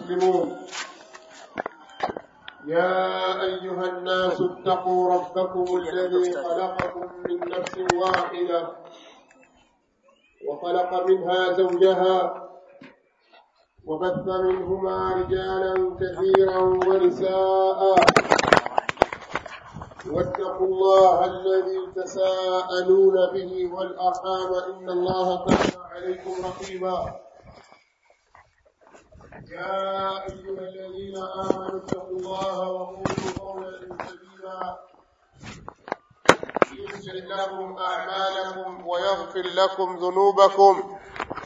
مسلمون يا أيها الناس اتقوا ربكم الذي خلقكم من نفس واحدة وخلق منها زوجها وبث منهما رجالا كثيرا ونساء واتقوا الله الذي تساءلون به والأرحام إن الله كان عليكم رقيبا يا أيها الذين آمنوا اتقوا الله وقولوا قولا سديدا يغفر لكم أعمالكم ويغفر لكم ذنوبكم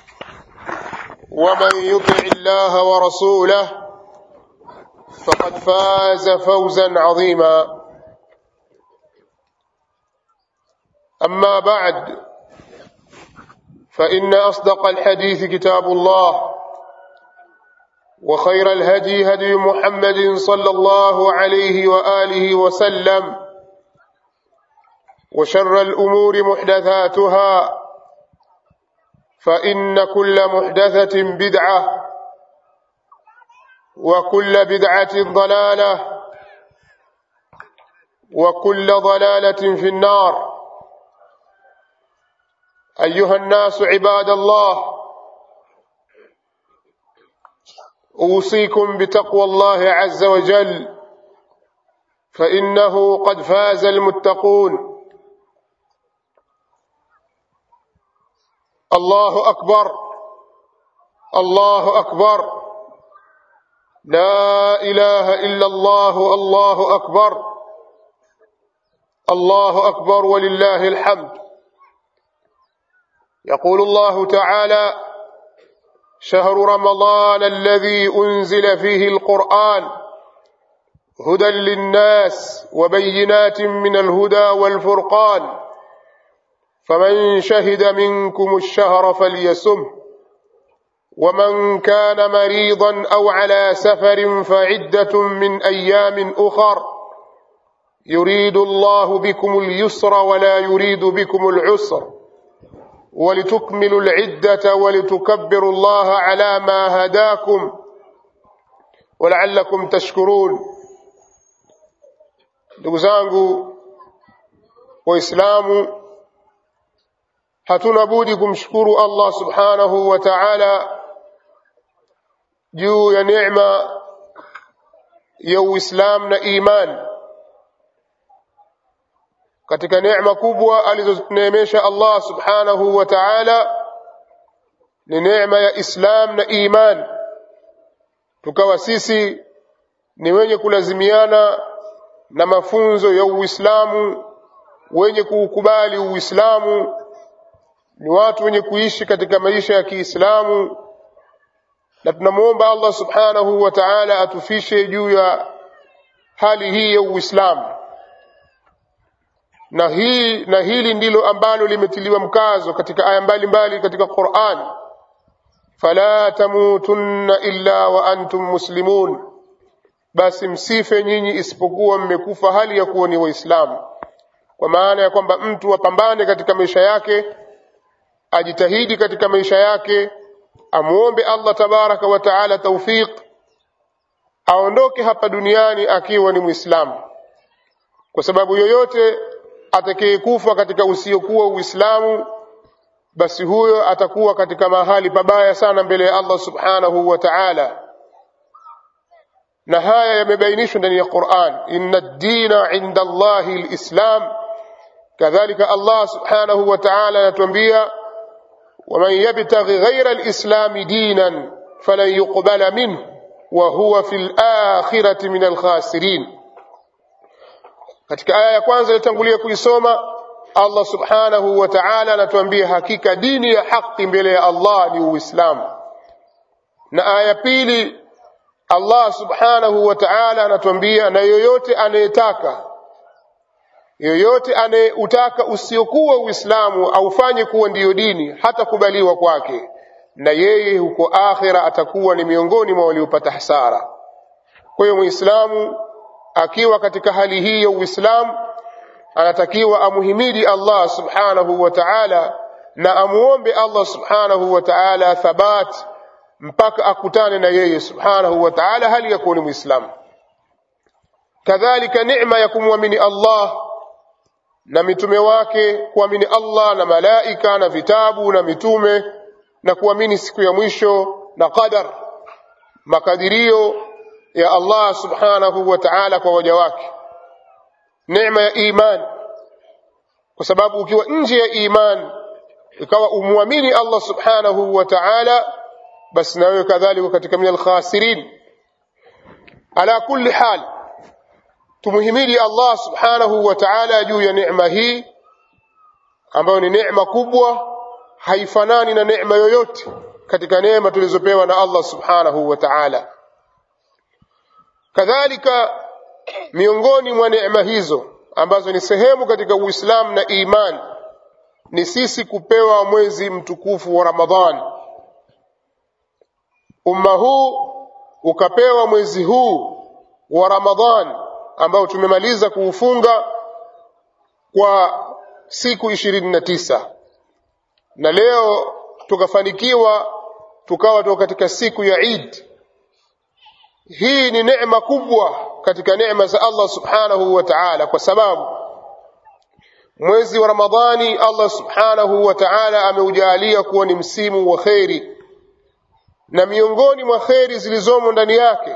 ومن يطع الله ورسوله فقد فاز فوزا عظيما أما بعد فإن أصدق الحديث كتاب الله وخير الهدي هدي محمد صلى الله عليه وآله وسلم وشر الأمور محدثاتها فإن كل محدثة بدعة وكل بدعة ضلالة وكل ضلالة في النار أيها الناس عباد الله أوصيكم بتقوى الله عز وجل فإنه قد فاز المتقون الله أكبر الله أكبر لا إله إلا الله الله أكبر الله أكبر ولله الحمد يقول الله تعالى شهر رمضان الذي أنزل فيه القرآن هدى للناس وبينات من الهدى والفرقان فمن شهد منكم الشهر فليسم ومن كان مريضا أو على سفر فعدة من أيام أخر يريد الله بكم اليسر ولا يريد بكم العسر ولتكملوا العدة ولتكبروا الله على ما هداكم ولعلكم تشكرون ndugu zangu waislamu hatuna budi kumshukuru allah subhanahu wa taala juu ya neema ya uislam na iman katika neema kubwa alizoneemesha allah subhanahu wa taala ni neema ya islam na iman tukawa sisi ni wenye kulazimiana na mafunzo ya uislamu wenye kuukubali uislamu ni watu wenye kuishi katika maisha ya kiislamu na tunamwomba allah subhanahu wa taala atufishe juu ya hali hii ya uislamu na hii na hili ndilo ambalo limetiliwa mkazo katika aya mbalimbali katika Qur'an fala tamutunna illa wa antum muslimun basi msife nyinyi isipokuwa mmekufa hali ya kuwa ni waislamu kwa maana ya kwamba mtu apambane katika maisha yake ajitahidi katika maisha yake amuombe Allah tabaraka wa taala tawfiq aondoke hapa duniani akiwa ni muislamu kwa sababu yoyote atakayekufa katika usiokuwa Uislamu basi huyo atakuwa katika mahali pabaya sana mbele ya Allah subhanahu wa ta'ala na haya yamebainishwa ndani ya Qur'an inna ad-dina 'inda Allahi al-islam kadhalika Allah subhanahu wa ta'ala anatuambia ومن يبتغي غير الإسلام دينا فلن يقبل منه وهو في الآخرة من الخاسرين katika aya ya kwanza ilitangulia kuisoma Allah subhanahu wa ta'ala anatuambia hakika dini ya haki mbele ya Allah ni Uislamu na aya pili Allah subhanahu wa ta'ala anatuambia na yoyote anayetaka yoyote anayeutaka usiokuwa Uislamu aufanye kuwa ndiyo dini hata kubaliwa kwake na yeye huko akhira atakuwa ni miongoni mwa waliopata hasara kwa hiyo muislamu akiwa katika hali hii ya uislamu anatakiwa amuhimidi Allah subhanahu wa ta'ala na amuombe Allah subhanahu wa ta'ala thabat mpaka akutane na yeye subhanahu wa ta'ala hali ya kuwa ni muislamu kadhalika neema ya kumwamini Allah na mitume wake kuamini Allah na malaika na vitabu na mitume na kuamini siku ya mwisho na qadar makadirio ya Allah subhanahu wa ta'ala kwa waja wake neema ya iman kwa sababu ukiwa nje ya iman ikawa umwamini Allah subhanahu wa ta'ala basi na wewe kadhalika katika min alkhasirin ala kulli hal tumuhimidi Allah subhanahu wa ta'ala juu ya neema hii ambayo ni neema kubwa haifanani na neema yoyote katika neema tulizopewa na Allah subhanahu wa ta'ala kadhalika miongoni mwa neema hizo ambazo ni sehemu katika Uislamu na iman ni sisi kupewa mwezi mtukufu wa Ramadhan umma huu ukapewa mwezi huu wa Ramadhan ambao tumemaliza kuufunga kwa siku ishirini na tisa na leo tukafanikiwa tukawa tuko katika siku ya Eid. Hii ni neema kubwa katika neema za Allah subhanahu wa ta'ala, kwa sababu mwezi wa Ramadhani Allah subhanahu wa ta'ala ameujalia kuwa ni msimu wa kheri, na miongoni mwa kheri zilizomo ndani yake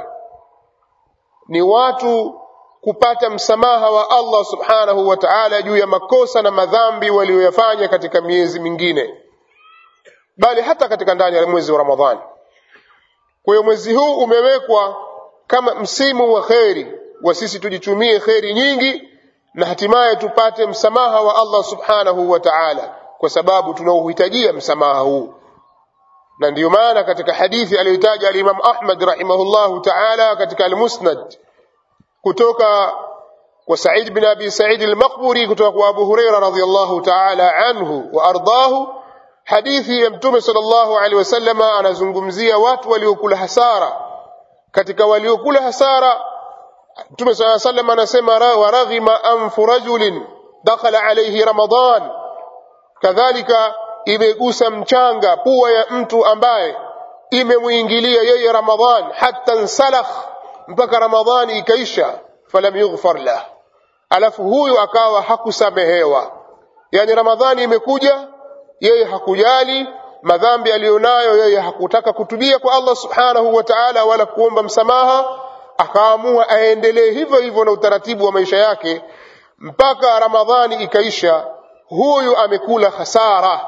ni watu kupata msamaha wa Allah subhanahu wa ta'ala juu ya makosa na madhambi walioyafanya katika miezi mingine bali hata katika ndani ya mwezi wa Ramadhani. Kwa hiyo mwezi huu umewekwa kama msimu wa kheri wa sisi tujitumie kheri nyingi na hatimaye tupate msamaha wa Allah subhanahu wa ta'ala, kwa sababu tunauhitajia msamaha huu. Na ndiyo maana katika hadithi aliyotaja al-Imam Ahmad rahimahullahu ta'ala katika al-Musnad kutoka kwa Sa'id bin Abi Sa'id al-Maqburi kutoka kwa Abu Huraira radhiyallahu ta'ala anhu wa ardahu hadithi ya mtume sallallahu alaihi wasallam anazungumzia watu waliokula hasara katika waliokula hasara mtume sallallahu alaihi wasallam anasema waraghima anfu rajulin dakhala alayhi ramadan kadhalika imegusa mchanga pua ya mtu ambaye imemuingilia yeye ramadhan hatta nsalakh mpaka ramadhani ikaisha falam yughfar lah alafu huyu akawa hakusamehewa yani ramadhani imekuja yeye hakujali madhambi aliyonayo yeye hakutaka kutubia kwa Allah subhanahu wa ta'ala wala kuomba msamaha akaamua aendelee hivyo hivyo na utaratibu wa maisha yake mpaka ramadhani ikaisha huyu amekula hasara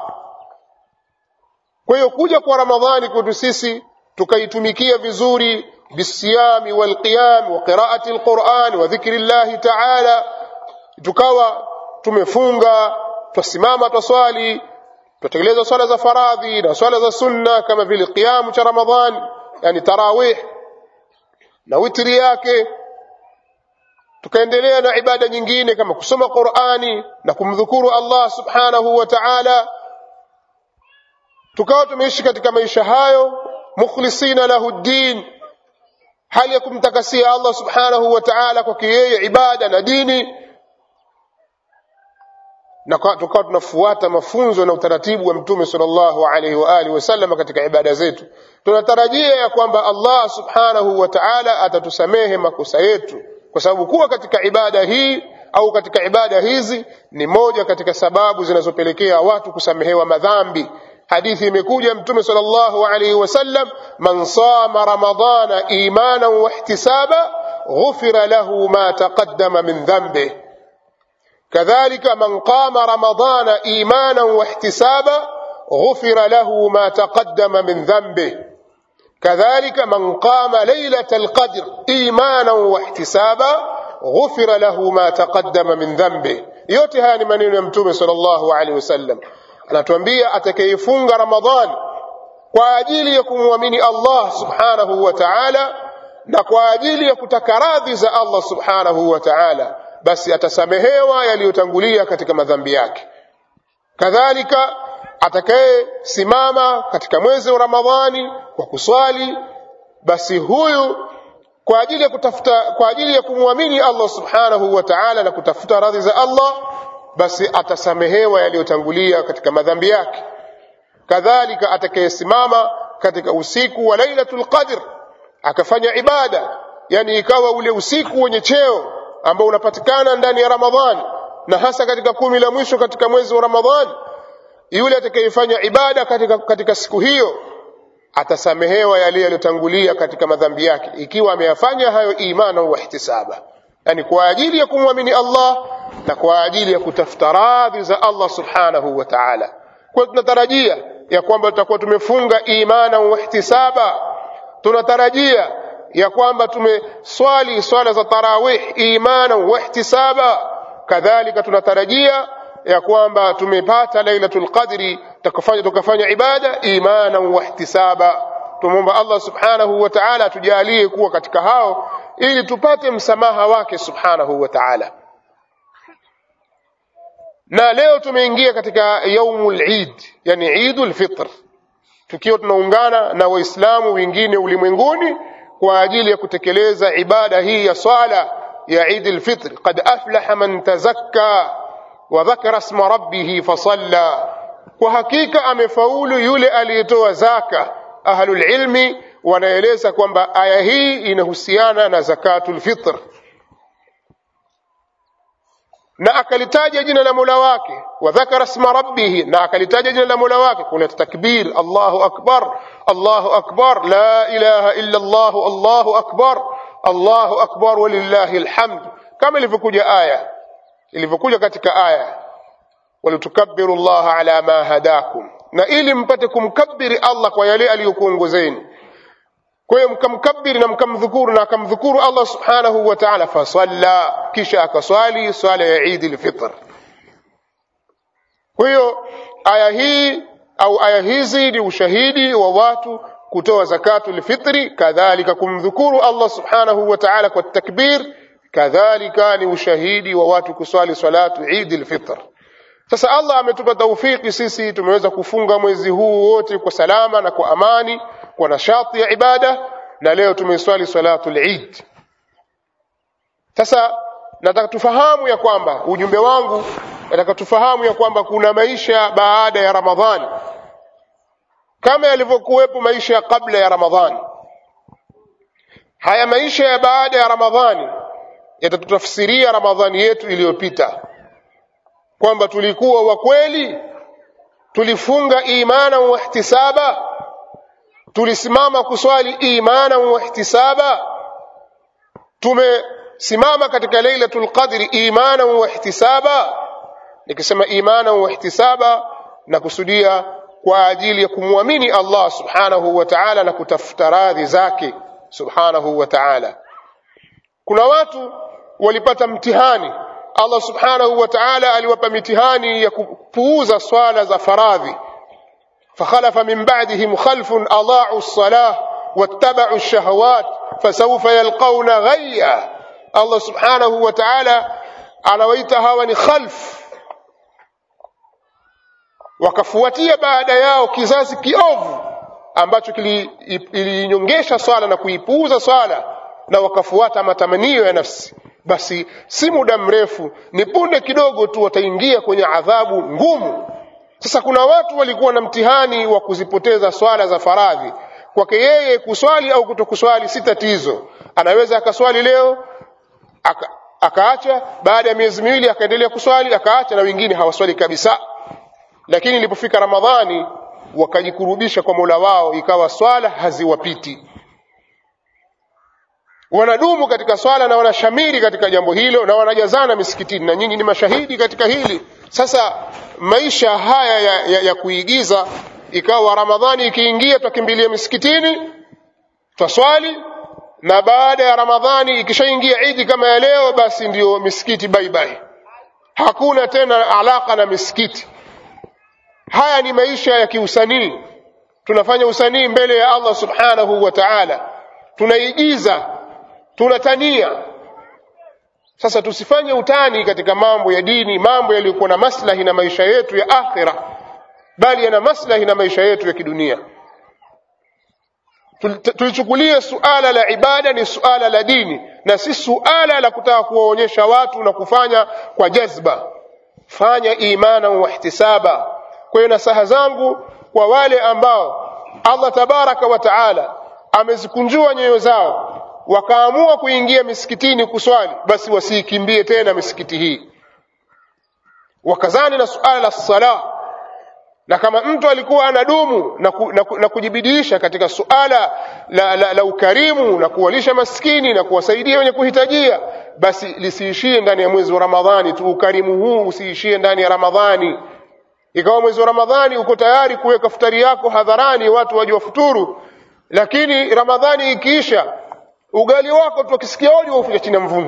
kwa hiyo kuja kwa ramadhani kwetu sisi tukaitumikia vizuri بالصيام والقيام وقراءة القرآن وذكر الله تعالى tukawa tumefunga twasimama twaswali twatekeleza swala za faradhi na swala za sunna kama vile qiyamu cha ramadhan yani tarawih na witri yake tukaendelea na ibada nyingine kama kusoma qurani na kumdhukuru allah subhanahu wa taala tukawa tumeishi katika maisha hayo mukhlisina lahu ddin hali ya kumtakasia Allah subhanahu wa ta'ala kwake yeye ibada na dini na tukawa tunafuata mafunzo na utaratibu wa mtume sallallahu alaihi wa alihi wasallam katika ibada zetu tunatarajia ya kwamba Allah subhanahu wa ta'ala atatusamehe makosa yetu kwa sababu kuwa katika ibada hii au katika ibada hizi ni moja katika sababu zinazopelekea watu kusamehewa madhambi hadithi imekuja mtume sallallahu alaihi wasallam man sama ramadana imanan wa ihtisaba ghufira lahu ma taqaddama min dhanbih kadhalika man qama ramadana imanan wa ihtisaba ghufira lahu ma taqaddama min dhanbih كذلك من قام ليلة القدر إيمانا واحتسابا غفر له ما تقدم من ذنبه yote haya ni maneno ya mtume sallallahu alaihi wasallam anatuambia atakayefunga ramadhan kwa ajili ya kumwamini Allah subhanahu wa ta'ala na kwa ajili ya kutaka radhi za Allah subhanahu wa ta'ala basi atasamehewa yaliyotangulia katika madhambi yake kadhalika atakayesimama katika mwezi wa ramadhani kwa kuswali basi huyu kwa ajili ya kutafuta kwa ajili ya kumwamini Allah subhanahu wa ta'ala na kutafuta radhi za Allah basi atasamehewa yaliyotangulia katika madhambi yake kadhalika atakayesimama katika usiku wa lailatul qadr akafanya ibada yani ikawa ule usiku wenye cheo ambao unapatikana ndani ya ramadhani na hasa katika kumi la mwisho katika mwezi wa ramadhani yule atakayefanya ibada katika, katika siku hiyo atasamehewa yale yaliyotangulia katika madhambi yake ikiwa ameyafanya hayo imana wa ihtisaba yani kwa ajili ya kumwamini Allah na kwa ajili ya kutafuta radhi za Allah subhanahu wa ta'ala kwa tunatarajia ya kwamba tutakuwa tumefunga imana wa ihtisaba tunatarajia ya kwamba tumeswali swala za tarawih imana wa ihtisaba kadhalika tunatarajia ya kwamba tumepata lailatul qadri tukafanya tukafanya ibada imana wa ihtisaba tumomba Allah subhanahu wa ta'ala tujalie kuwa katika hao ili tupate msamaha wake subhanahu wa ta'ala na leo tumeingia katika yaumul eid yani eidul fitr tukiwa tunaungana na waislamu wengine ulimwenguni kwa ajili ya kutekeleza ibada hii ya swala ya eid al-fitr qad aflaha man tazakka wa dhakara isma rabbih fasalla kwa hakika amefaulu yule aliyetoa zaka ahlul ilmi wanaeleza kwamba aya hii inahusiana na zakatul fitr na akalitaja jina la Mola wake wa dhakara isma rabbih na akalitaja jina la Mola wake kuna takbir Allahu akbar Allahu akbar la ilaha illa Allah Allahu akbar Allahu akbar walillahi alhamd kama ilivyokuja aya ilivyokuja katika aya walitukabbiru Allah ala ma hadakum na ili mpate kumkabiri Allah kwa yale aliyokuongozeni kwa hiyo mkamkabiri na mkamdhukuru na akamdhukuru Allah subhanahu wa ta'ala fasalla kisha akaswali swala ya Eid al-Fitr kwa hiyo aya hii au aya hizi ni ushahidi wa watu kutoa zakatul fitri kadhalika kumdhukuru Allah subhanahu wa ta'ala kwa takbir kadhalika ni ushahidi wa watu kuswali salatu Eid al-Fitr sasa Allah ametupa taufiki sisi tumeweza kufunga mwezi huu wote kwa salama na kwa amani kwa nashati ya ibada na leo tumeswali salatul Eid sasa nataka tufahamu ya kwamba ujumbe wangu nataka tufahamu ya kwamba kuna maisha baada ya Ramadhani kama yalivyokuwepo maisha kabla ya Ramadhani haya maisha ya baada ya Ramadhani yatatutafsiria Ramadhani yetu iliyopita kwamba tulikuwa wa kweli tulifunga imana wa ihtisaba tulisimama kuswali imana wa ihtisaba tumesimama katika lailatul qadri imana wa ihtisaba nikisema imana wa ihtisaba na kusudia kwa ajili ya kumwamini Allah subhanahu wa ta'ala na kutafuta radhi zake subhanahu wa ta'ala kuna watu walipata mtihani Allah subhanahu wa ta'ala aliwapa mitihani ya kupuuza swala za faradhi فخلف من بعدهم خلف أضاعوا الصلاة واتبعوا الشهوات فسوف يلقون غيا الله سبحانه وتعالى anawaita hawa ni khalf wakafuatia baada yao kizazi kiovu ambacho kiliinyongesha swala na kuipuuza swala na wakafuata matamanio ya nafsi basi si muda mrefu ni punde kidogo tu wataingia kwenye adhabu ngumu sasa kuna watu walikuwa na mtihani wa kuzipoteza swala za faradhi kwake yeye kuswali au kutokuswali si tatizo anaweza akaswali leo aka, akaacha baada ya miezi miwili akaendelea kuswali akaacha na wengine hawaswali kabisa lakini ilipofika ramadhani wakajikurubisha kwa mola wao ikawa swala haziwapiti wanadumu katika swala na wanashamiri katika jambo hilo na wanajazana misikitini na nyinyi ni mashahidi katika hili sasa maisha haya ya, ya, ya kuigiza ikawa ramadhani ikiingia twakimbilia misikitini twaswali na baada ya ramadhani ikishaingia idi kama ya leo basi ndiyo misikiti baibai hakuna tena alaka na misikiti haya ni maisha ya kiusanii tunafanya usanii mbele ya allah subhanahu wa taala tunaigiza tunatania sasa tusifanye utani katika mambo ya dini mambo yaliyokuwa na maslahi na maisha yetu ya akhira bali yana maslahi na maisha yetu ya kidunia tulichukulie suala la ibada ni suala la dini na si suala la kutaka kuwaonyesha watu na kufanya kwa jazba fanya imana wa ihtisaba kwa hiyo nasaha zangu kwa wale ambao Allah tabaraka wa taala amezikunjua nyoyo zao wakaamua kuingia misikitini kuswali basi wasiikimbie tena misikiti hii wakazani na suala la sala na kama mtu alikuwa anadumu na, ku, na, ku, na kujibidiisha katika suala la, la, la ukarimu na kuwalisha maskini na kuwasaidia wenye kuhitajia basi lisiishie ndani ya mwezi wa ramadhani tu ukarimu huu usiishie ndani ya ramadhani ikawa mwezi wa ramadhani uko tayari kuweka futari yako hadharani watu waje wafuturu lakini ramadhani ikiisha ugali wako tu akisikia oli wauficha chini ya mvungu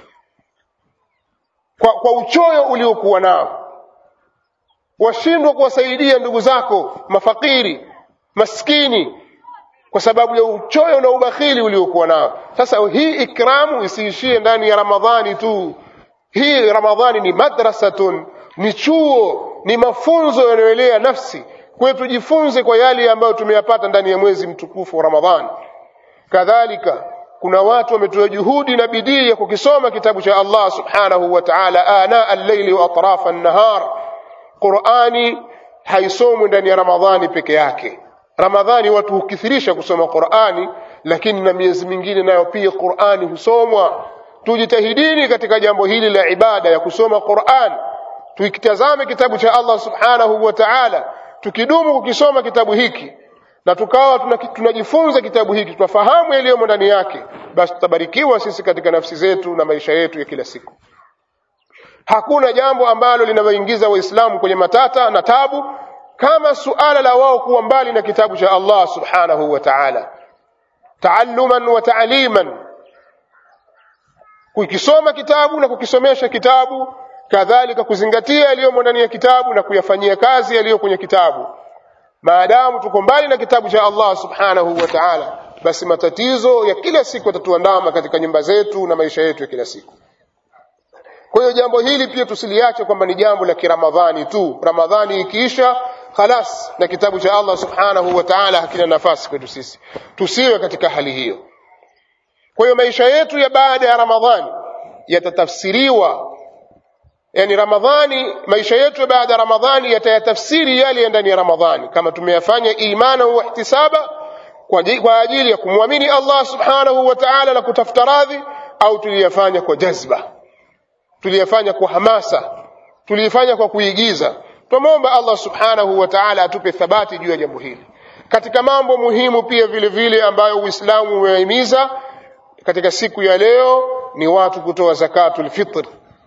kwa, kwa uchoyo uliokuwa nao washindwa kuwasaidia ndugu zako mafakiri maskini kwa sababu ya uchoyo na ubakhili uliokuwa nao sasa hii ikramu isiishie ndani ya ramadhani tu hii ramadhani ni madrasatun ni chuo ni mafunzo yanayoelea nafsi kwa hiyo tujifunze kwa yale ambayo tumeyapata ndani ya mwezi mtukufu wa ramadhani kadhalika kuna watu wametoa juhudi na bidii ya kukisoma kitabu cha Allah subhanahu wa ta'ala ana al-layli wa atrafa an-nahar Qur'ani haisomwi ndani ya Ramadhani peke yake Ramadhani watu hukithirisha kusoma Qur'ani lakini na miezi mingine nayo pia Qur'ani husomwa tujitahidini katika jambo hili la ibada ya kusoma Qur'an tukitazame kitabu cha Allah subhanahu wa ta'ala tukidumu kukisoma kitabu hiki na tukawa tunajifunza kitabu hiki tunafahamu yaliyomo ndani yake basi tutabarikiwa sisi katika nafsi zetu na maisha yetu ya kila siku hakuna jambo ambalo linawaingiza waislamu kwenye matata na tabu kama suala la wao kuwa mbali na kitabu cha Allah subhanahu wa ta'ala taalluman wa ta'liman kukisoma kitabu na kukisomesha kitabu kadhalika kuzingatia yaliyomo ndani ya kitabu na kuyafanyia kazi yaliyo kwenye kitabu maadamu tuko mbali na kitabu cha Allah subhanahu wa ta'ala basi matatizo ya kila siku yatatuandama katika nyumba zetu na maisha yetu ya kila siku kwa hiyo jambo hili pia tusiliache kwamba ni jambo la kiramadhani tu ramadhani ikiisha khalas na kitabu cha Allah subhanahu wa ta'ala hakina nafasi kwetu sisi tusiwe katika hali hiyo kwa hiyo maisha yetu ya baada ya ramadhani yatatafsiriwa yani ramadhani maisha yetu baada ya ramadhani yatayatafsiri yale ya ndani ya ramadhani kama tumeyafanya imana wa ihtisaba kwa, kwa ajili ya kumwamini Allah subhanahu wa ta'ala na kutafuta radhi au tuliyafanya kwa jazba tuliyafanya kwa hamasa tuliyafanya kwa kuigiza tumomba Allah subhanahu wa ta'ala atupe thabati juu ya jambo hili katika mambo muhimu pia vile vile ambayo Uislamu umehimiza katika siku ya leo ni watu kutoa zakatul fitr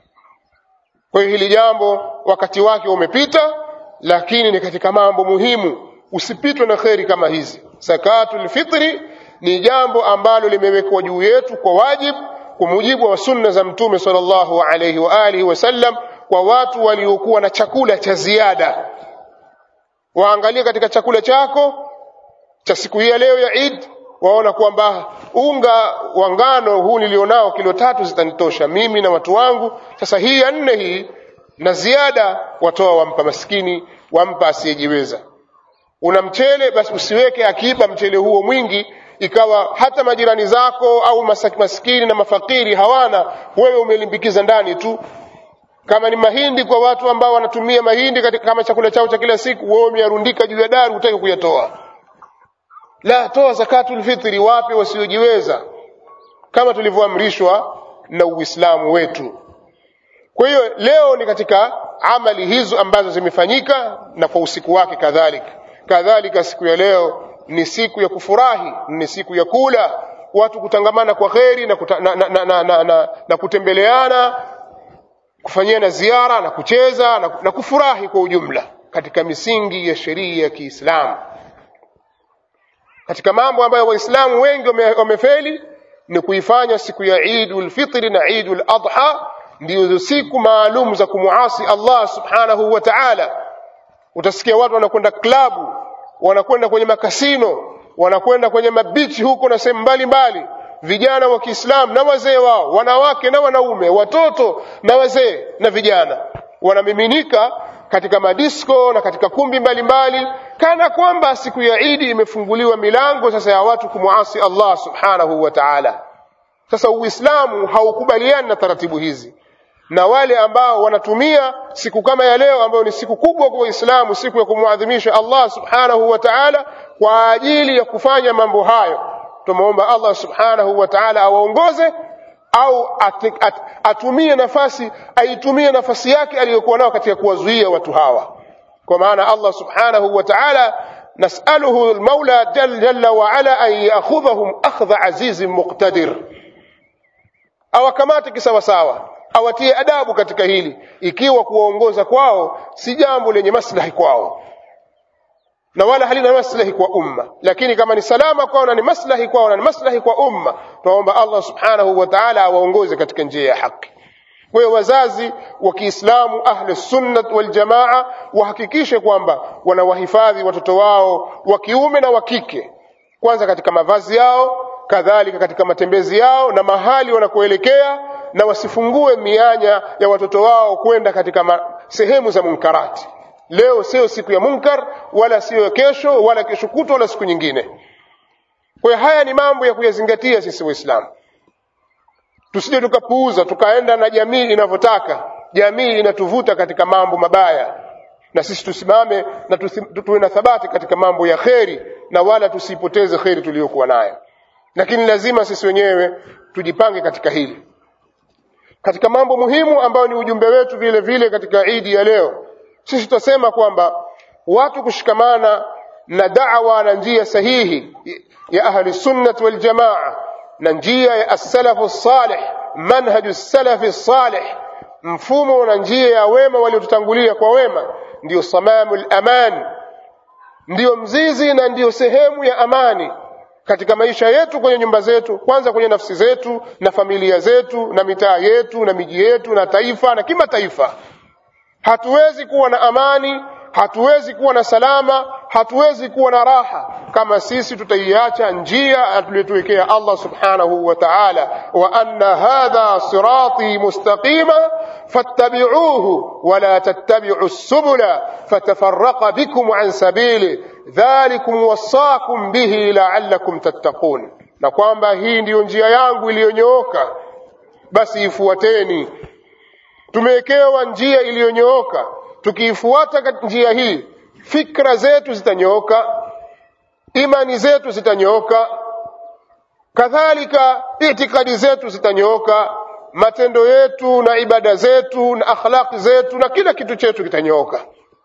kwa hiyo hili jambo wakati wake umepita lakini ni katika mambo muhimu usipitwe na kheri kama hizi zakatul fitri ni jambo ambalo limewekwa juu yetu kwa wajibu kwa mujibu wa sunna za mtume sallallahu alayhi wa alihi wasallam kwa watu waliokuwa na chakula cha ziada waangalie katika chakula chako cha siku hii ya leo ya Eid waona kwamba unga wa ngano huu nilionao kilo tatu zitanitosha mimi na watu wangu sasa hii ya nne hii na ziada watoa wampa maskini wampa asiyejiweza una mchele basi usiweke akiba mchele huo mwingi ikawa hata majirani zako au maskini na mafakiri hawana wewe umelimbikiza ndani tu kama ni mahindi kwa watu ambao wanatumia mahindi katika kama chakula chao cha kila siku wewe umeyarundika juu ya dari utaki kuyatoa la toa zakatul fitri wape wasiojiweza kama tulivyoamrishwa na Uislamu wetu kwa hiyo leo ni katika amali hizo ambazo zimefanyika na kwa usiku wake kadhalika kadhalika siku ya leo ni siku ya kufurahi ni siku ya kula watu kutangamana kwa kheri na, kuta, na, na, na, na, na, na, na kutembeleana kufanyiana ziara na kucheza na, na kufurahi kwa ujumla katika misingi ya sheria ya Kiislamu katika mambo ambayo waislamu wengi wamefeli ni kuifanya siku ya Eidul Fitri na Eidul Adha ndizo siku maalum za kumuasi Allah subhanahu wa ta'ala utasikia watu wanakwenda klabu wanakwenda kwenye makasino wanakwenda kwenye mabichi huko na sehemu mbalimbali vijana wa Kiislamu na wazee wao wanawake na wanaume watoto na wazee na vijana wanamiminika katika madisko na katika kumbi mbalimbali mbali, kana kwamba siku ya Idi imefunguliwa milango sasa ya watu kumuasi Allah subhanahu wa ta'ala sasa Uislamu haukubaliani na taratibu hizi na wale ambao wanatumia siku kama ya leo ambayo ni siku kubwa kwa Uislamu, siku ya kumwadhimisha Allah subhanahu wa ta'ala kwa ajili ya kufanya mambo hayo. Tumeomba Allah subhanahu wa ta'ala awaongoze au at, at, atumie nafasi aitumie nafasi yake aliyokuwa nayo katika kuwazuia watu hawa, kwa maana Allah subhanahu wa ta'ala nasaluhu almaula jalla, jalla wa ala an ya'khudhahum akhdha azizin muqtadir, awakamate kisawasawa awatie adabu katika hili, ikiwa kuwaongoza kwao si jambo lenye maslahi kwao na wala halina maslahi kwa umma, lakini kama ni salama kwao na ni maslahi kwao na ni maslahi kwa umma, tunaomba Allah subhanahu wa ta'ala awaongoze katika njia ya haki. Kwa hiyo wazazi wa Kiislamu ahli sunna wal jamaa wahakikishe kwamba wanawahifadhi watoto wao wa kiume na wa kike, kwanza katika mavazi yao, kadhalika katika matembezi yao na mahali wanakoelekea na wasifungue mianya ya watoto wao kwenda katika ma, sehemu za munkarati. Leo sio siku ya munkar, wala sio kesho, wala kesho kutwa, wala siku nyingine. Kwa hiyo haya ni mambo ya kuyazingatia sisi Waislamu, tusije tukapuuza tukaenda na jamii inavyotaka. Jamii inatuvuta katika mambo mabaya, na sisi tusimame na tuwe na thabati katika mambo ya kheri, na wala tusipoteze kheri tuliyokuwa nayo. Lakini lazima sisi wenyewe tujipange katika hili katika mambo muhimu ambayo ni ujumbe wetu vile vile katika idi ya leo, sisi tutasema kwamba watu kushikamana na da'wa na njia sahihi ya ahli sunnah wal jamaa na njia ya as-salafu salih, manhaju salafi salih, mfumo na njia ya wema waliotutangulia kwa wema, ndiyo samamul aman, ndiyo mzizi na ndiyo sehemu ya amani katika maisha yetu, kwenye nyumba zetu, kwanza kwenye nafsi zetu na familia zetu na mitaa yetu na miji yetu na taifa na kimataifa. Hatuwezi kuwa na amani, hatuwezi kuwa na salama, hatuwezi kuwa na raha kama sisi tutaiacha njia tuliyotuwekea Allah subhanahu wa ta'ala, wa anna hadha sirati mustaqima fattabi'uhu wala tattabi'u subula fatafarraqa bikum an sabili dhalikum wasaakum bihi la'allakum tattaqun, na kwamba hii ndiyo njia yangu iliyonyooka, basi ifuateni. Tumewekewa njia iliyonyooka, tukiifuata njia hii, fikra zetu zitanyooka, imani zetu zitanyooka, kadhalika itikadi zetu zitanyooka, matendo yetu na ibada zetu na akhlaqi zetu na kila kitu chetu kitanyooka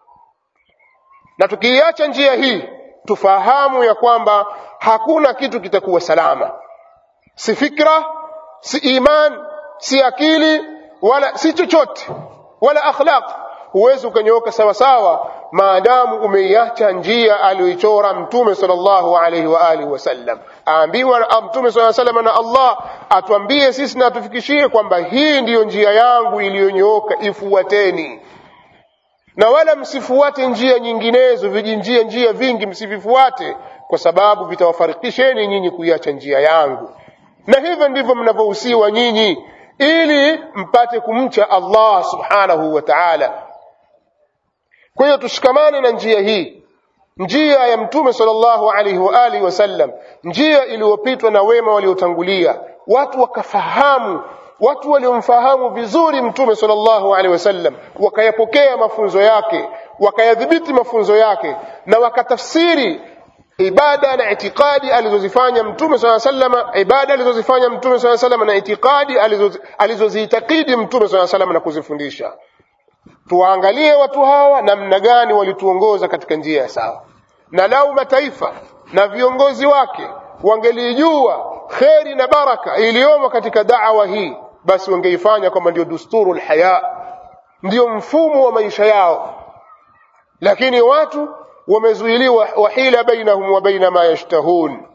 na tukiiacha njia hii tufahamu ya kwamba hakuna kitu kitakuwa salama, si fikra, si iman, si akili, wala si chochote, wala akhlaq. Huwezi ukanyooka sawasawa maadamu umeiacha njia aliyoichora Mtume sallallahu alaihi wa alihi wasallam. Aambiwa Mtume sallallahu alaihi wasallam na Allah atuambie sisi na atufikishie kwamba hii ndiyo njia yangu iliyonyooka, ifuateni na wala msifuate njia nyinginezo, vijinjia njia vingi msivifuate, kwa sababu vitawafarikisheni nyinyi kuiacha njia yangu. Na hivyo ndivyo mnavyohusiwa nyinyi, ili mpate kumcha Allah subhanahu wa ta'ala. Kwa hiyo tushikamane na njia hii, njia ya Mtume sallallahu alaihi wa alihi wasallam, njia iliyopitwa na wema waliotangulia, watu wakafahamu watu waliomfahamu vizuri mtume sallallahu alaihi wasallam wakayapokea mafunzo yake wakayadhibiti mafunzo yake na wakatafsiri ibada na itikadi alizozifanya mtume sala salama ibada alizozifanya mtume sala salama na itikadi alizoziitakidi mtume sala salama na kuzifundisha tuwaangalie watu hawa namna gani walituongoza katika njia ya sawa na lau mataifa na viongozi wake wangelijua kheri na baraka iliyomo katika da'wa hii basi wangeifanya kwamba ndio dusturu lhaya ndio mfumo wa maisha yao lakini watu wamezuiliwa wahila bainahum wa baina ma yashtahun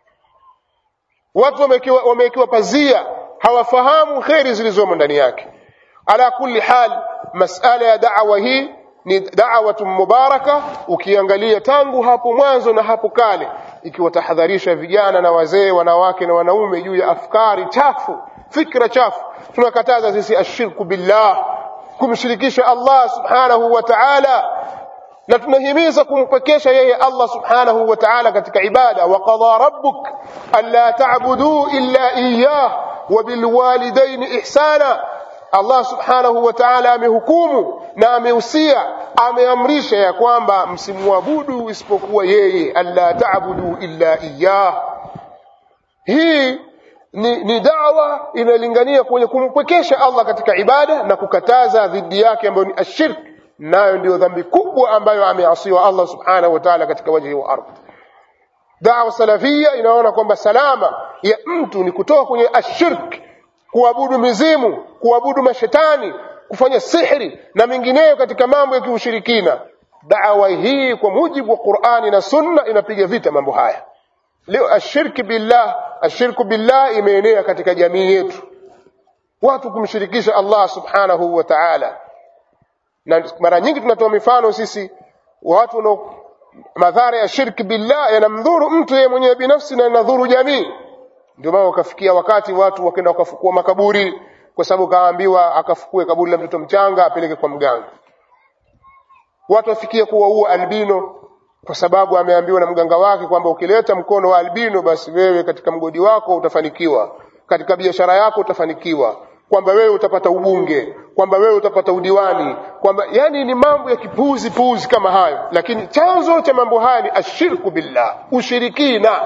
watu wamewekewa pazia hawafahamu kheri zilizomo ndani yake ala kulli hal masala ya da'wa hii ni da'watun mubaraka ukiangalia tangu hapo mwanzo na hapo kale ikiwatahadharisha vijana na wazee wanawake na wanaume juu ya afkari chafu fikra chafu tunakataza sisi ashirku billah kumshirikisha Allah subhanahu wa ta'ala na tunahimiza kumpekesha yeye Allah subhanahu wa ta'ala katika ibada wa qadha rabbuk alla ta'budu illa iyyah wa bil walidayni ihsana Allah subhanahu wa ta'ala amehukumu na amehusia ameamrisha ya kwamba msimwabudu isipokuwa yeye alla ta'budu illa iyyah hii ni, ni dawa inalingania kwenye kumpwekesha Allah katika ibada na kukataza dhidi yake ambayo ni ashirk nayo ndio dhambi kubwa ambayo ameasiwa Allah subhanahu wa ta'ala katika wajhi wa ardhi dawa salafia inaona kwamba salama ya mtu ni kutoka kwenye ashirk kuabudu mizimu kuabudu mashetani kufanya sihri na mengineyo katika mambo ya kiushirikina dawa hii kwa mujibu wa Qur'ani na Sunna inapiga vita mambo haya leo ashirki billah ashirku billah imeenea katika jamii yetu watu kumshirikisha Allah subhanahu wa ta'ala na mara nyingi tunatoa mifano sisi watu wana madhara ya shirki billah yanamdhuru mtu yeye mwenyewe binafsi na yanadhuru jamii ndio maana wakafikia wakati watu wakaenda wakafukua makaburi kwa sababu kaambiwa akafukue kaburi la mtoto mchanga apeleke kwa mganga watu wafikia kuwaua albino kwa sababu ameambiwa na mganga wake kwamba ukileta mkono wa albino basi wewe katika mgodi wako utafanikiwa katika biashara yako utafanikiwa kwamba wewe utapata ubunge kwamba wewe utapata udiwani kwamba yani ni mambo ya kipuzi puzi kama hayo lakini chanzo cha mambo haya ni ashirku billah ushirikina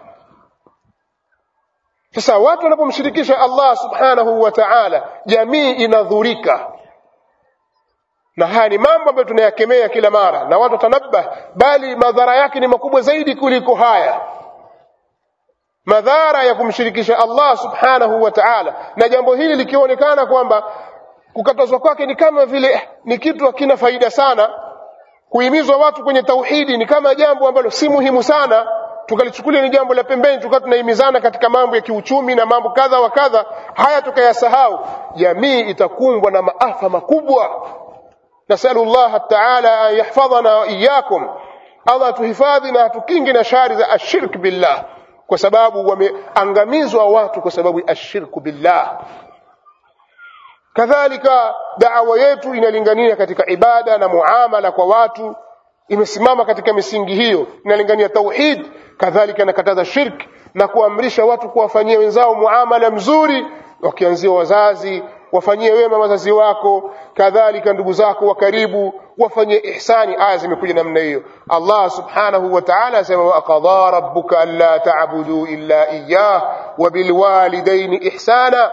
sasa watu wanapomshirikisha Allah subhanahu wa ta'ala jamii inadhurika na haya ni mambo ambayo tunayakemea kila mara na watu watanabah bali madhara yake ni makubwa zaidi kuliko haya madhara ya kumshirikisha Allah subhanahu wa ta'ala na jambo hili likionekana kwamba kukatazwa kwake ni kama vile ni kitu hakina faida sana kuhimizwa watu kwenye tauhidi ni kama jambo ambalo si muhimu sana tukalichukulia ni jambo la pembeni tukawa tunahimizana katika mambo ya kiuchumi na mambo kadha wa kadha haya tukayasahau jamii itakumbwa na maafa makubwa nasalu Allah taala an yahfadhana wa iyyakum Allah tuhifadhi na tukingi na shari za ashirk billah kwa sababu wameangamizwa watu kwa sababu ya ashirku billah kadhalika da'wa yetu inalingania katika ibada na muamala kwa watu imesimama katika misingi hiyo inalingania tauhid kadhalika inakataza shirk na kuamrisha watu kuwafanyia wenzao muamala mzuri wakianzia wazazi wafanyie wema wazazi wako kadhalika ndugu zako wa karibu wafanyie ihsani aya zimekuja namna hiyo Allah subhanahu wa ta'ala asema wa qadara rabbuka alla ta'budu illa iyyah wa bil walidayni ihsana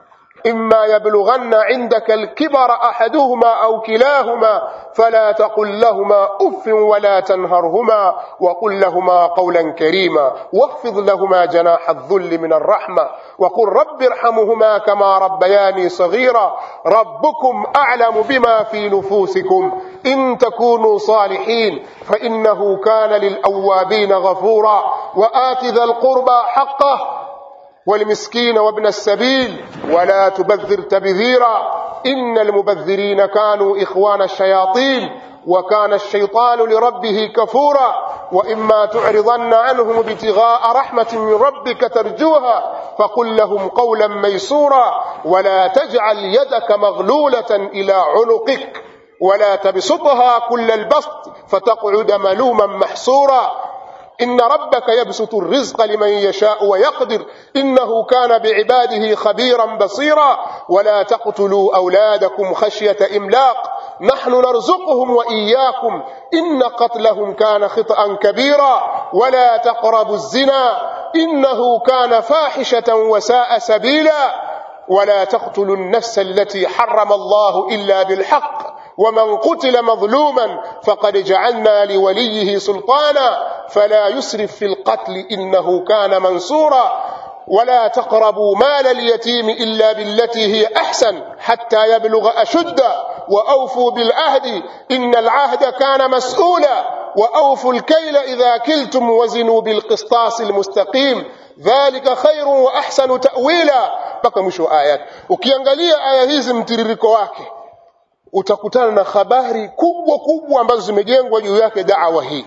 إما يبلغن عندك الكبر أحدهما أو كلاهما فلا تقل لهما أف ولا تنهرهما وقل لهما قولا كريما واخفض لهما جناح الذل من الرحمة وقل رب ارحمهما كما ربياني صغيرا ربكم أعلم بما في نفوسكم إن تكونوا صالحين فإنه كان للأوابين غفورا وآت ذا القربى حقه والمسكين وابن السبيل ولا تبذر تبذيرا إن المبذرين كانوا إخوان الشياطين وكان الشيطان لربه كفورا وإما تعرضن عنهم ابتغاء رحمة من ربك ترجوها فقل لهم قولا ميسورا ولا تجعل يدك مغلولة إلى عنقك ولا تبسطها كل البسط فتقعد ملوما محسورا إن ربك يبسط الرزق لمن يشاء ويقدر إنه كان بعباده خبيرا بصيرا ولا تقتلوا أولادكم خشية إملاق نحن نرزقهم وإياكم إن قتلهم كان خطأ كبيرا ولا تقربوا الزنا إنه كان فاحشة وساء سبيلا ولا تقتلوا النفس التي حرم الله إلا بالحق ومن قتل مظلوما فقد جعلنا لوليه سلطانا فلا يسرف في القتل إنه كان منصورا ولا تقربوا مال اليتيم إلا بالتي هي أحسن حتى يبلغ أشده وأوفوا بالعهد إن العهد كان مسؤولا وأوفوا الكيل إذا كلتم وزنوا بالقسطاس المستقيم ذلك خير وأحسن تأويلا mpaka mwisho wa ayat ukiangalia aya hizi mtiririko wake utakutana na habari kubwa kubwa ambazo zimejengwa juu yake da'wa hii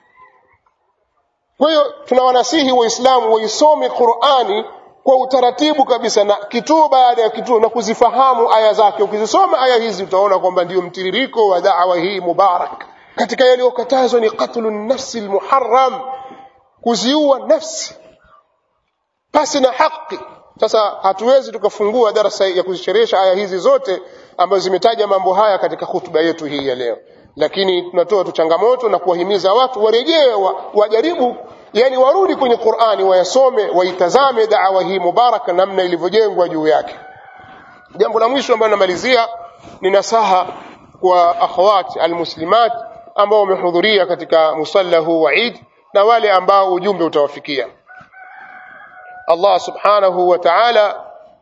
kwa hiyo tunawanasihi waislamu waisome qurani kwa utaratibu kabisa na kituo baada ya kituo na kuzifahamu aya zake ukizisoma aya hizi utaona kwamba ndio mtiririko wa da'wa hii mubarak katika yaliyokatazwa ni qatlu nafsi almuharram kuziua nafsi pasi na haki sasa hatuwezi tukafungua darasa ya kuzisherehesha aya hizi zote ambazo zimetaja mambo haya katika hutuba yetu hii ya leo lakini tunatoa tu changamoto na kuwahimiza watu warejee wa, wajaribu yani warudi kwenye qurani wayasome waitazame dawa hii mubaraka namna ilivyojengwa juu yake jambo la mwisho ambalo namalizia ni nasaha kwa akhawat almuslimat ambao wamehudhuria katika musalla huu wa Eid na wale ambao ujumbe utawafikia Allah subhanahu wa ta'ala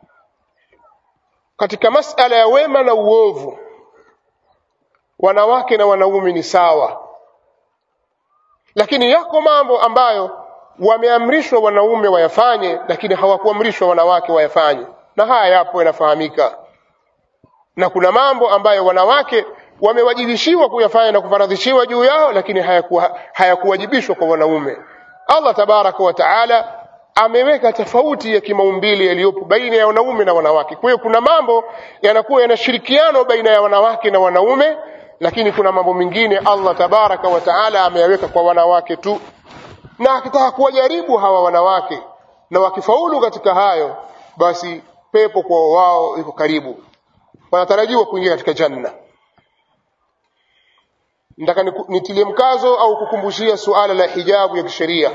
katika masala ya wema na uovu wanawake na wanaume ni sawa lakini yako mambo ambayo wameamrishwa wanaume wayafanye lakini hawakuamrishwa wanawake wayafanye na haya yapo yanafahamika na kuna mambo ambayo wanawake wamewajibishiwa kuyafanya na kufaradhishiwa juu yao lakini hayakuwa hayakuwajibishwa kwa wanaume Allah tabaraka wa taala ameweka tofauti ya kimaumbile yaliyopo baina ya wanaume na wanawake kwa hiyo kuna mambo yanakuwa yanashirikiano baina ya wanawake na wanaume lakini kuna mambo mengine Allah tabaraka wa taala ameyaweka kwa wanawake tu na akitaka kuwajaribu hawa wanawake na wakifaulu katika hayo basi pepo kwa wao iko karibu wanatarajiwa kuingia katika janna nataka nitilie mkazo au kukumbushia suala la hijabu ya kisheria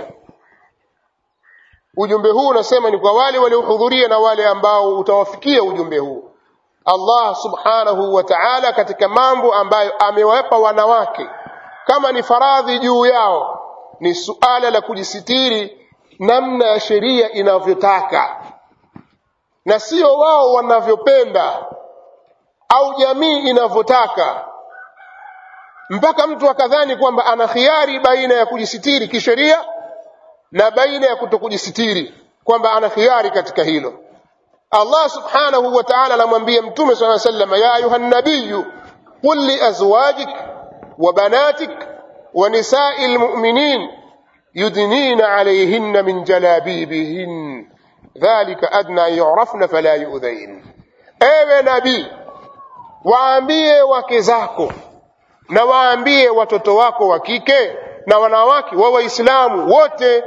ujumbe huu unasema ni kwa wale waliohudhuria na wale ambao utawafikia ujumbe huu Allah subhanahu wa ta'ala katika mambo ambayo amewapa wanawake kama ni faradhi juu yao ni suala la kujisitiri namna ya sheria inavyotaka na sio wao wanavyopenda au jamii inavyotaka mpaka mtu akadhani kwamba ana khiari baina ya kujisitiri kisheria na baina ya kutokujisitiri kwamba ana khiari katika hilo Allah subhanahu wa ta'ala anamwambia mtume swalla sallam ya ayuha nabiyu qul li azwajik wa banatik wa nisa'il mu'minin yudnina alayhinna min jalabibihin dhalika adna yu'rafna fala yu'dhain ewe nabii waambie wake zako na waambie watoto wako wa kike na wanawake wa waislamu wote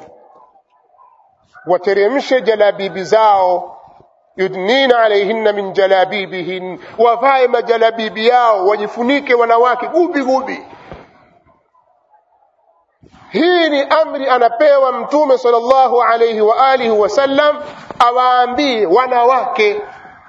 wateremshe jalabibi zao yudnina alaihinna min jalabibihin wavae majalabibi yao wajifunike wanawake gubi gubi hii ni amri anapewa mtume sallallahu alaihi wa alihi wasallam awaambie wanawake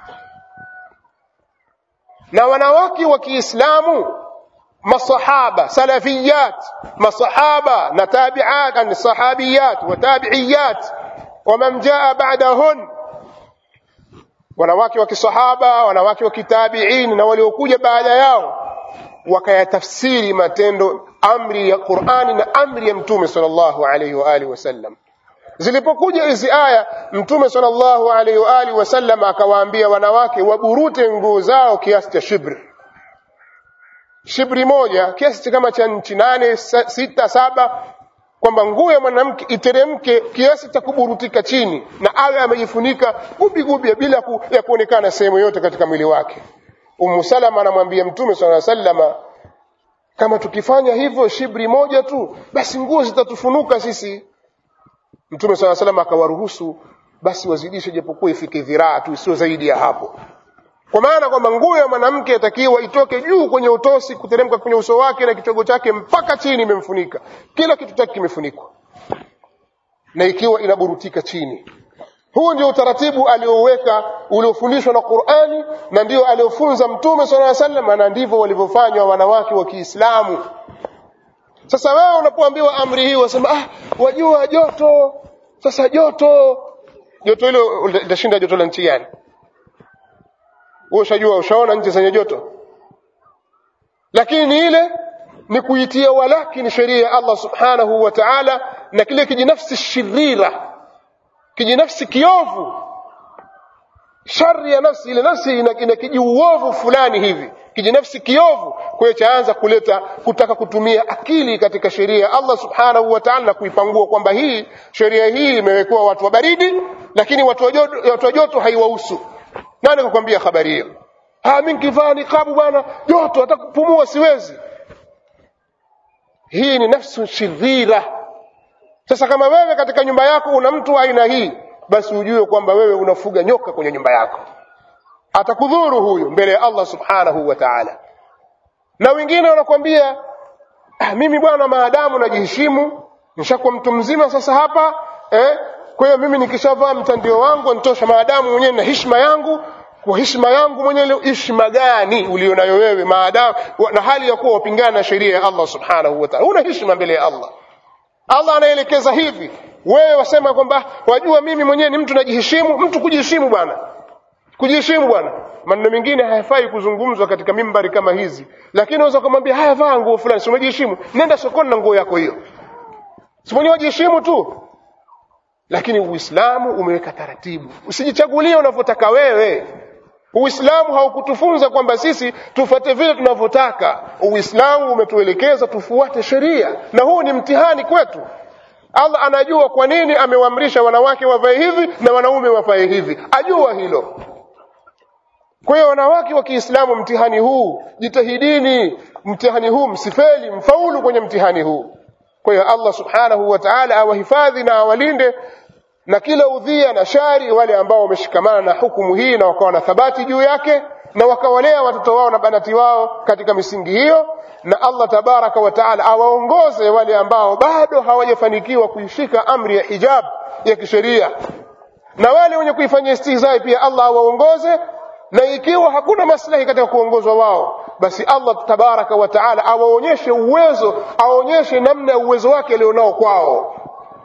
na wanawake wa Kiislamu masahaba salafiyat masahaba na tabi'at an sahabiyat wa tabi'iyat wa man jaa ba'dahun wanawake wa kisahaba wanawake wa kitabi'in na waliokuja baada yao wakayatafsiri matendo amri ya Qur'ani na amri ya Mtume sallallahu alayhi wa alihi wasallam zilipokuja hizi aya Mtume sallallahu alayhi wa alihi wasallam akawaambia wanawake waburute nguo zao kiasi cha shibri shibri moja kiasi kama cha nchi nane sita saba kwamba nguo ya mwanamke iteremke kiasi cha kuburutika chini na awe amejifunika gubi gubi bila ku, ya kuonekana sehemu yote katika mwili wake Ummu Salama anamwambia Mtume swalla sallama kama tukifanya hivyo shibri moja tu basi nguo zitatufunuka sisi Mtume swalla sallama akawaruhusu basi wazidishe japokuwa ifike dhiraa tu sio zaidi ya hapo kwa maana kwamba nguo ya mwanamke atakiwa itoke juu kwenye utosi kuteremka kwenye uso wake na kichogo chake mpaka chini imemfunika kila kitu chake kimefunikwa na ikiwa inaburutika chini huu ndio utaratibu alioweka uliofundishwa na Qur'ani na ndio aliofunza Mtume صلى الله عليه وسلم na ndivyo walivyofanywa wanawake wa Kiislamu sasa wewe unapoambiwa amri hii wasema ah wajua joto sasa joto joto hilo litashinda joto la nchi gani wewe ushajua ushaona nchi zenye joto lakini ile ni kuitia walakini sheria ya Allah subhanahu wa ta'ala na kile kijinafsi shirira kijinafsi kiovu shari ya nafsi ile nafsi ina, ina kijiuovu fulani hivi kijinafsi kiovu kwa hiyo chaanza kuleta kutaka kutumia akili katika sheria ya Allah subhanahu wa ta'ala na kuipangua kwamba hii sheria hii imewekewa watu wa baridi lakini watu wa joto, watu wa joto haiwahusu nani kukwambia habari hiyo ah mimi nikivaa nikabu bwana joto hata kupumua siwezi hii ni nafsu shirira sasa kama wewe katika nyumba yako una mtu aina hii basi ujue kwamba wewe unafuga nyoka kwenye nyumba yako atakudhuru huyu mbele ya Allah subhanahu wa ta'ala na wengine wanakwambia ah, mimi bwana maadamu najiheshimu nishakuwa mtu mzima sasa hapa eh, kwa hiyo mimi nikishavaa mtandio wangu nitosha maadamu mwenyewe na heshima yangu kwa heshima yangu mwenyewe leo heshima gani ulionayo wewe maadamu na hali ya kuwa wapingana na sheria ya Allah subhanahu wa ta'ala una heshima mbele ya Allah Allah anaelekeza hivi wewe wasema kwamba wajua mimi mwenyewe ni mtu najiheshimu mtu kujiheshimu bwana kujiheshimu bwana maneno mengine hayafai kuzungumzwa katika mimbari kama hizi lakini unaweza kumwambia haya vaa nguo fulani si umejiheshimu nenda sokoni na nguo yako hiyo si mwenyewe wajiheshimu tu lakini uislamu umeweka taratibu usijichagulie unavyotaka wewe uislamu haukutufunza kwamba sisi tufuate vile tunavyotaka uislamu umetuelekeza tufuate sheria na huu ni mtihani kwetu allah anajua kwa nini amewaamrisha wanawake wavae hivi na wanaume wavae hivi ajua hilo kwa hiyo wanawake wa kiislamu mtihani huu jitahidini mtihani huu msifeli mfaulu kwenye mtihani huu kwa hiyo allah subhanahu wa taala awahifadhi na awalinde na kila udhia na shari wale ambao wameshikamana na hukumu hii na wakawa na thabati juu yake na wakawalea watoto wao na banati wao katika misingi hiyo na allah tabaraka wa taala awaongoze wale ambao bado hawajafanikiwa kuishika amri ya hijab ya kisheria na wale wenye kuifanyia istihzai pia allah awaongoze na ikiwa hakuna maslahi katika kuongozwa wao basi allah tabaraka wa taala awaonyeshe uwezo aonyeshe namna ya uwezo wake alionao kwao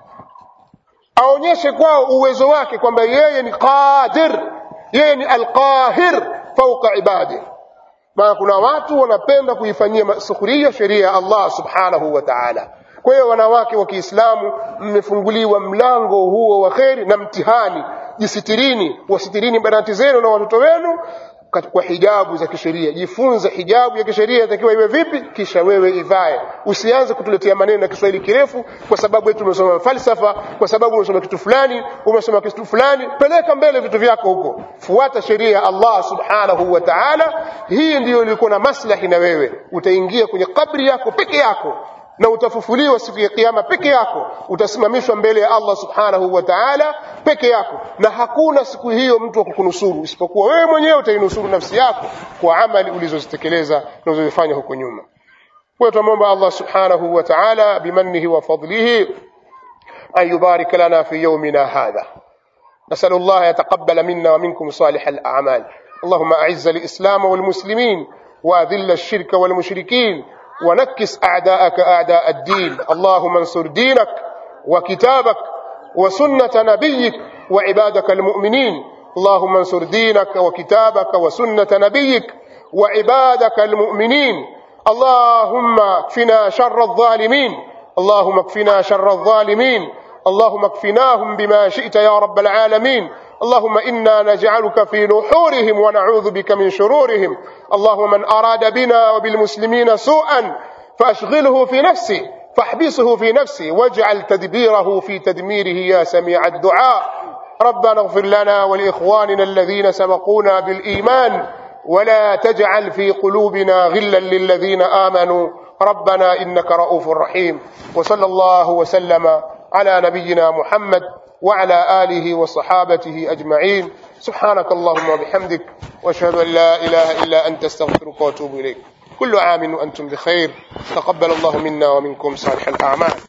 aonyeshe kwao uwezo wake kwamba yeye ni qadir yeye ni alqahir fauka ibadi maana kuna watu wanapenda kuifanyia sukhria sheria ya allah subhanahu wa taala kwa hiyo wanawake wa kiislamu mmefunguliwa mlango huo wa kheri na mtihani jisitirini wasitirini banati zenu na watoto wenu kwa hijabu za kisheria jifunze hijabu ya kisheria itakiwa iwe vipi kisha wewe ivae usianze kutuletea maneno ya kiswahili kirefu kwa sababu eti umesoma falsafa kwa sababu umesoma kitu fulani umesoma kitu fulani peleka mbele vitu vyako huko fuata sheria ya allah subhanahu wa taala hii ndiyo ilikuwa na maslahi na wewe utaingia kwenye kabri yako peke yako na utafufuliwa siku ya kiyama peke yako utasimamishwa mbele ya allah subhanahu wa taala peke yako na hakuna siku hiyo mtu wa kukunusuru isipokuwa wewe mwenyewe utainusuru nafsi yako kwa amali ulizozitekeleza unazozifanya huko nyuma kwa tunamwomba allah subhanahu wa taala bimannihi wa fadlihi an yubarik lana fi yaumina hadha نسأل الله يتقبل منا ومنكم صالح الأعمال اللهم أعز الإسلام والمسلمين وأذل الشرك والمشركين ونكس أعداءك أعداء الدين اللهم انصر دينك وكتابك وسنة نبيك وعبادك المؤمنين اللهم انصر دينك وكتابك وسنة نبيك وعبادك المؤمنين اللهم اكفنا شر الظالمين اللهم اكفنا شر الظالمين اللهم اكفناهم بما شئت يا رب العالمين اللهم انا نجعلك في نحورهم ونعوذ بك من شرورهم اللهم من اراد بنا وبالمسلمين سوءا فاشغله في نفسه فاحبسه في نفسه واجعل تدبيره في تدميره يا سميع الدعاء ربنا اغفر لنا ولاخواننا الذين سبقونا بالايمان ولا تجعل في قلوبنا غلا للذين امنوا ربنا انك رؤوف رحيم وصلى الله وسلم على نبينا محمد وعلى اله وصحابته اجمعين سبحانك اللهم وبحمدك واشهد ان لا اله الا انت استغفرك واتوب اليك كل عام وانتم بخير تقبل الله منا ومنكم صالح الاعمال